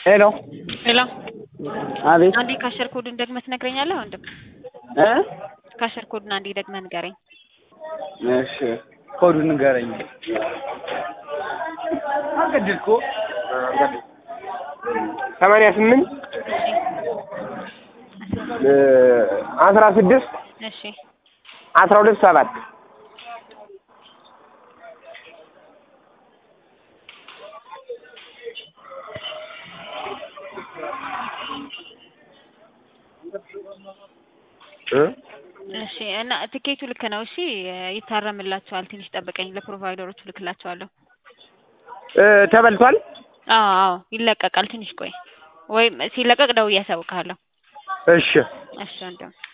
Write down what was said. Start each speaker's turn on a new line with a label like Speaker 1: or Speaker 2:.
Speaker 1: ሄሎ
Speaker 2: ሄሎ
Speaker 1: አቤት
Speaker 2: አንዴ ካሸር ኮዱን ደግመህ ትነግረኛለህ ወንድም?
Speaker 1: እ
Speaker 2: ካሸር ኮዱን አንዴ ደግመህ ንገረኝ።
Speaker 1: እሺ ኮዱን ንገረኝ። አገድልኩ
Speaker 3: ሰማንያ ስምንት አስራ ስድስት
Speaker 2: እሺ
Speaker 3: አስራ ሁለት ሰባት
Speaker 2: እሺ እና ትኬቱ ልክ ነው። እሺ ይታረምላቸዋል። ትንሽ ጠብቀኝ፣ ለፕሮቫይደሮቹ ልክላቸዋለሁ።
Speaker 3: ተበልቷል።
Speaker 2: አዎ አዎ ይለቀቃል። ትንሽ ቆይ፣ ወይም ሲለቀቅ ደውዬ አሳውቅሃለሁ።
Speaker 3: እሺ
Speaker 2: እሺ ወንድም